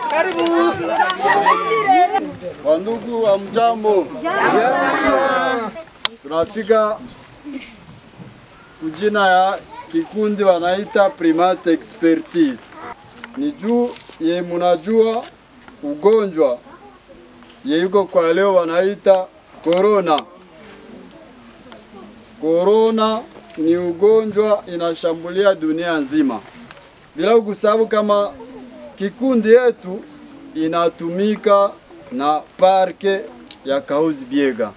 Wandugu wa mjambo, tunafika kujina ya kikundi wanaita Primate Expertise. Ni juu ye munajua ugonjwa ye yuko kwa leo wanaita corona. Corona ni ugonjwa inashambulia dunia nzima, bila kusahau kama kikundi yetu inatumika na parke ya Kahuzi Biega,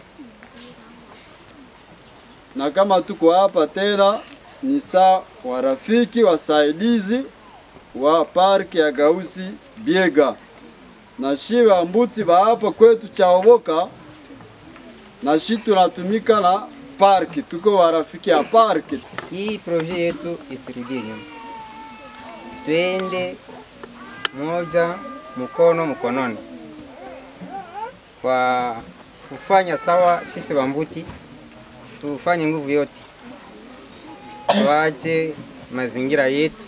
na kama tuko hapa tena ni saa warafiki wasaidizi wa parke ya Kahuzi Biega, na shi wambuti wa hapa kwetu Chaoboka, na shi tunatumika na parki, tuko warafiki ya parki. Hii proje yetu isirudie nyuma, twende moja mkono mkononi kwa kufanya sawa. Sisi Wambuti tufanye nguvu yote, tuache mazingira yetu,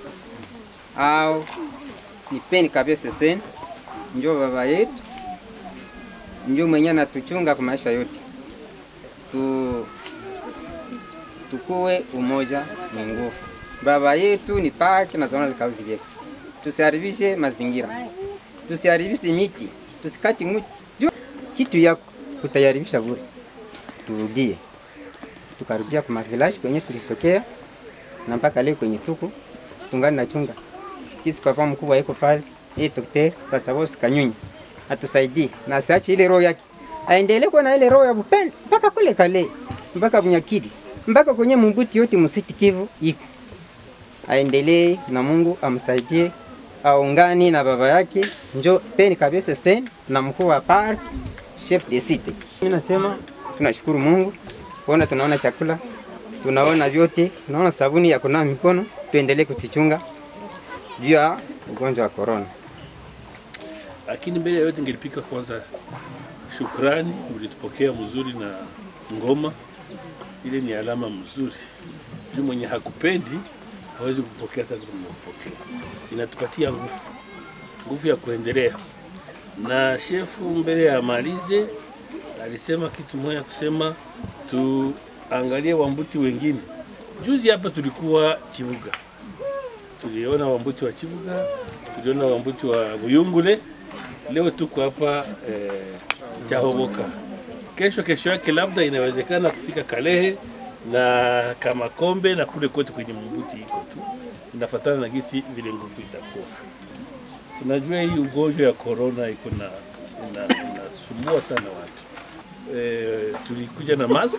au nipeni kabisa sen njo baba yetu, njo mwenye anatuchunga kwa maisha yote tu tukuwe umoja ni nguvu. Baba yetu ni parki national Kahuzi Biega, tusiharibishe mazingira, tusiharibishe miti, tusikati mti juu kitu yako utaharibisha bure. Turudie, tukarudia kwa village kwenye tulitokea na mpaka leo kwenye tuku tungani na chunga kisi. Papa mkubwa yuko pale, yeye daktari Basabose Kanyunyi atusaidie na asiache ile roho yake, aendelee kuwa na ile roho ya upendo mpaka kule kale mpaka Bunyakiri mpaka kwenye Mumbuti yote Musiti Kivu iko, aendelee na Mungu amsaidie, aungani na baba yake njo peni kabisa sen na mkuu wa park chef de city. Mimi nasema tunashukuru Mungu kuona tunaona chakula, tunaona vyote, tunaona sabuni ya kunawa mikono, tuendelee kutichunga juu ya ugonjwa wa corona. Lakini mbele ya yote ngelipika kwanza shukrani, mlitupokea mzuri na ngoma ile ni alama mzuri. Juu mwenye hakupendi hawezi kupokea. Sasa tumepokea, inatupatia nguvu, nguvu ya kuendelea. Na shefu mbele ya malize alisema kitu moja, kusema tuangalie wambuti wengine. Juzi hapa tulikuwa Chibuga, tuliona wambuti wa Chibuga, tuliona wambuti wa Buyungule. Leo tuko hapa eh, Chahoboka kesho kesho yake labda inawezekana kufika Kalehe na Kamakombe na kule kote kwenye Mbuti iko tu, inafatana na gisi vile nguvu itakuwa. Tunajua hii ugonjwa ya corona iko na inasumbua sana watu e, tulikuja na mask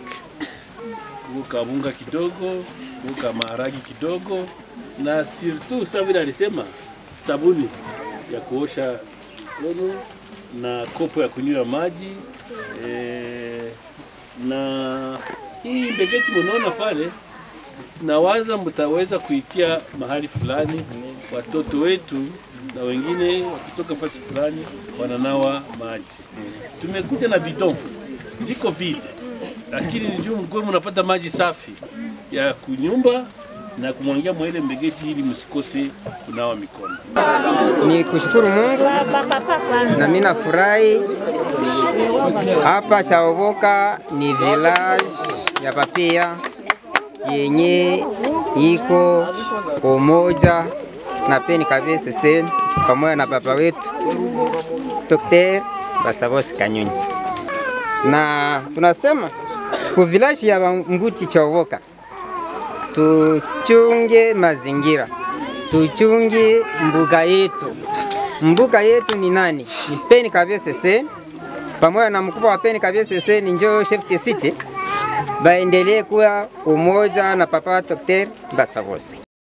uka bunga kidogo uka maharagi kidogo na surtout sa vile alisema sabuni ya kuosha mikono na kopo ya kunywa maji e, na hii mbegeti munaona pale, nawaza mtaweza kuitia mahali fulani, watoto wetu na wengine wakitoka fasi fulani wananawa maji. Tumekuja na bidon ziko vide, lakini ni juu mkuwe mnapata maji safi ya kunyumba na kumwangia mwele mbegeti ili msikose kunawa mikono. Ni kushukuru Mungu na mimi nafurahi hapa Chaoboka ni village ya papia yenye iko umoja na peni kabisa sen pamoja na baba wetu Dr. Basabose Kanyunyi, na tunasema ku village ya Mbuti Chaoboka tuchunge mazingira, tuchunge mbuga yetu. Mbuga yetu ni nani? Ni peni kabisa sen pamoja na mkubwa wa peni kabisa sen njo chef de city baendelee kuwa umoja na papa Dr. Basabose.